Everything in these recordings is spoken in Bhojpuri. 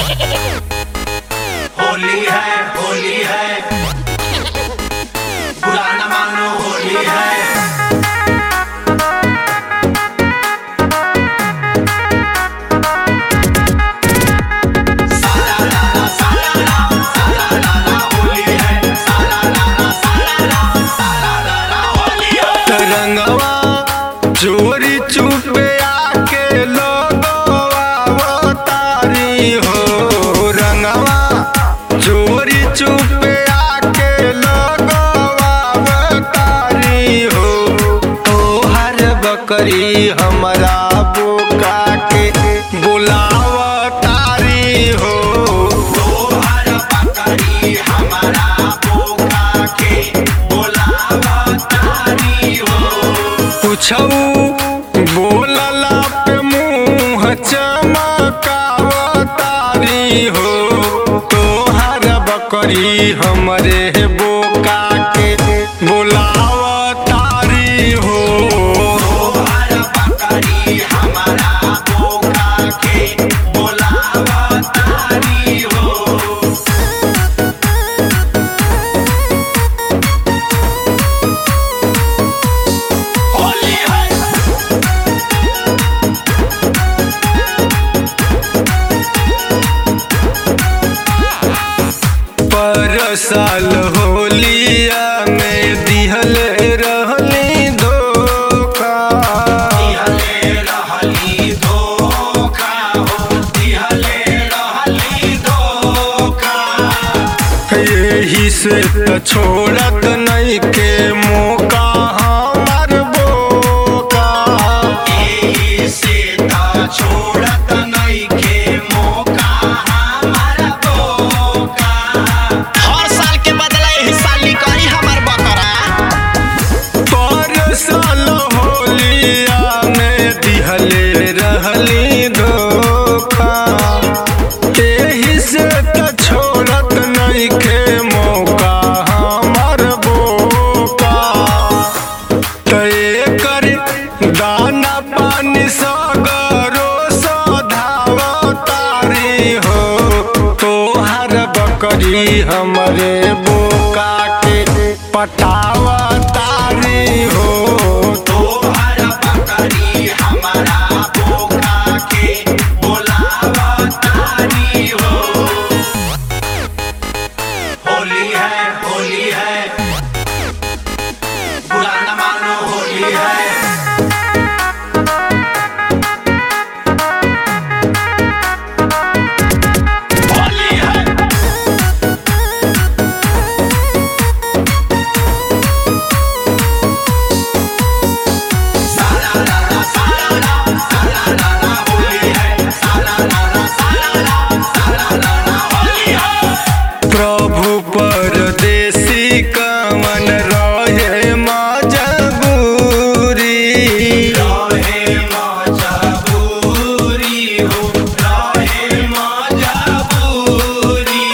होली है होली है बुरा न मानो होली है साला लाला साला ला साला लाला होली है साला लाला साला ला साला लाला होली है तरंगवा चोरी चुपे आके लोगवा तारी हो रंगवा चोरी चुपे आके लोगवा तारी हो तोहर बकरी हमरा बोका के बुलाव तारी हो तोहर बकरी हमारा बोका के बोलावा तारी हो कुछऊ बोलला पे मुंह चमकाव तारी हो तोहर बकरी हमरे बोका के बुलाव तारी हो तोहर बकरी हमारा बोका के बोलावा तारी हो होली है पर साल होलिया में दिहल रहली धोखा दिहले रहली धोखा हो दिहले रहली धोखा यही से त छोड़त नहीं के मौका हमार बोका एही से ता छोड़त नइखे मौका हमारा बोका हर साल के बदला एही साल निकली हमर बकरा पर साल होलिया में दिहले रहली धोखा एही से त छोड़त नहीं के मौका हमार बोका तय कर दाना पानी सगरो सधाव तारी हो तोहर बकरी हमरे बोका के पटाव तारी हो तोहर बकरी हमारा बोका के बोलावा तारी हो होली है होली है बुरा न मानो होली है होली है साला लाला साला ला साला लाला होली है साला लाला साला ला साला लाला होली है प्रभु परदेसी कवन रहे मजबूरी रहे मजबूरी हो रहे मजबूरी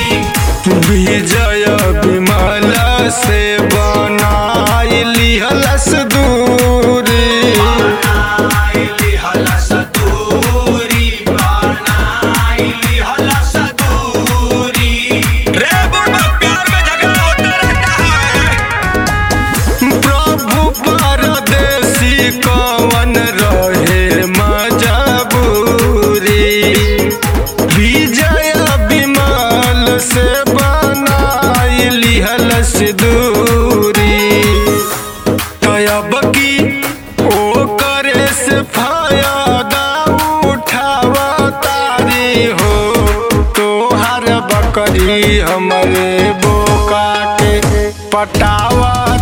विजय विमल से बनाई लिहलस दूरी बनाइली हलस दूरी बनाइली हलस दूरी रे बुढ़वा प्यार में झगड़ा होता रहता है प्रभु परदेसी कवन रहे मजबूरी विजय विमल से बनाई लिहलस दूरी तयब की ओ करे से फायदा उठाव तारी हो तोहर बकरी हमरे बोका के पटावा